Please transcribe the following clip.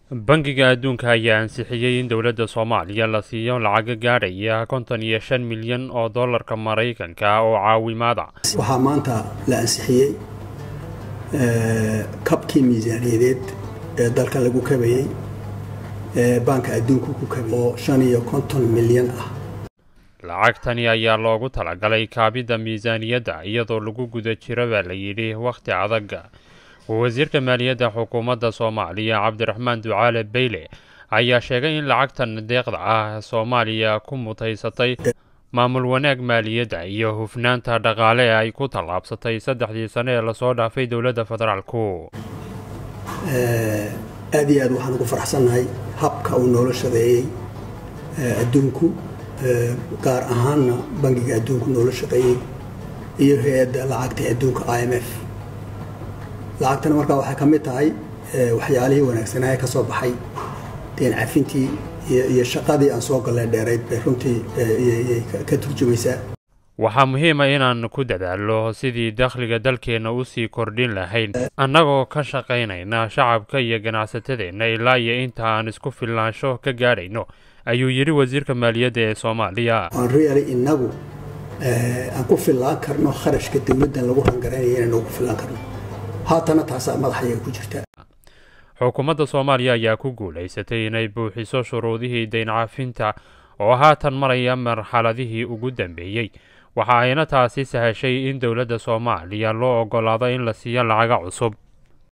bangiga adduunka ayaa ansixiyey in dowladda soomaaliya la siiyo lacaga gaadhaya konton iyo shan milyan oo dollarka maraykanka oo caawimaada waxaa maanta la ansixiyey kabkii miisaaniyadeed ee dalka lagu kabayey ee baanka adduunka ku kabay oo shan iyo konton milyan ah lacagtani ayaa loogu talagalay kaabidda miisaaniyadda iyadoo lagu guda jiro baa la yidhi wakhti adag wasiirka maaliyadda xukuumadda soomaaliya cabdiraxmaan ducaale beyle ayaa sheegay in lacagtan deeqda ah soomaaliya ku mutaysatay maamul wanaag maaliyadda iyo hufnaanta dhaqaale ee ay ku tallaabsatay saddexdii sane ee lasoo dhaafay dowladda federaalku aad iyo aad waxaan ugu faraxsannahay habka uu noola shaqeeyey adduunku gaar ahaanna bangiga adduunku noola shaqeeyey iyo hay-adda lacagta adduunka i m f lacagtana markaa waxay ka mid tahay waxyaalihii wanaagsanaa ee ka soo baxay deen cafintii iyo shaqadii aan soo galleen dheerayd bay runtii ka turjumaysaa waxaa muhiima inaan ku dadaallo sidii dakhliga dalkeenna usii kordhin lahayn annagoo ka shaqaynayna shacabka iyo ganacsatadeenna ilaa iyo inta aan isku filnaansho ka gaadhayno ayuu yidhi wasiirka maaliyadda ee soomaaliya aan reali innagu aan ku fillaan karno kharashka dowladdan lagu rangaraynayo inaynu ku fillaan karno haatana taasaa madaxayaga ku jirta xukuumadda soomaaliya ayaa ku guulaysatay inay buuxiso shuruudihii dayn cafinta oo haatan maraya marxaladihii ugu dambeeyey waxa ayna taasi sahashay in dowladda soomaaliya loo oggolaado in la siiyo lacaga cusub